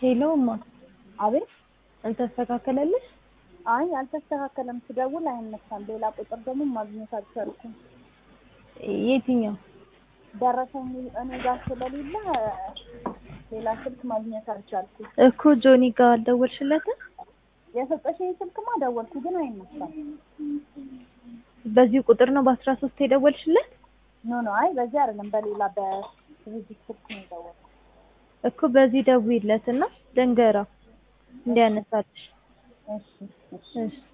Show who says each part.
Speaker 1: ሄሎ እማ
Speaker 2: አቤት።
Speaker 1: አልተስተካከለልሽ?
Speaker 2: አይ አልተስተካከለም። ስደውል አይነሳም። ሌላ ቁጥር ደግሞ ማግኘት አልቻልኩም።
Speaker 1: የትኛው?
Speaker 2: ደረሰኝ እኔ ጋር ስለሌለ ሌላ ስልክ ማግኘት አልቻልኩም።
Speaker 1: እኮ ጆኒ ጋር አልደወልሽለትም?
Speaker 2: የሰጠሽኝ ስልክማ ደወልኩ፣ ግን አይነሳም።
Speaker 1: በዚህ ቁጥር ነው በአስራ ሶስት የደወልሽለት?
Speaker 2: ኖ ኖ፣ አይ በዚህ አይደለም፣ በሌላ በድርጅት ስልክ ነው የደወልኩት።
Speaker 1: እኮ በዚህ ደውይለት እና ልንገራው እንዲያነሳልሽ።
Speaker 2: እሺ እሺ
Speaker 1: እሺ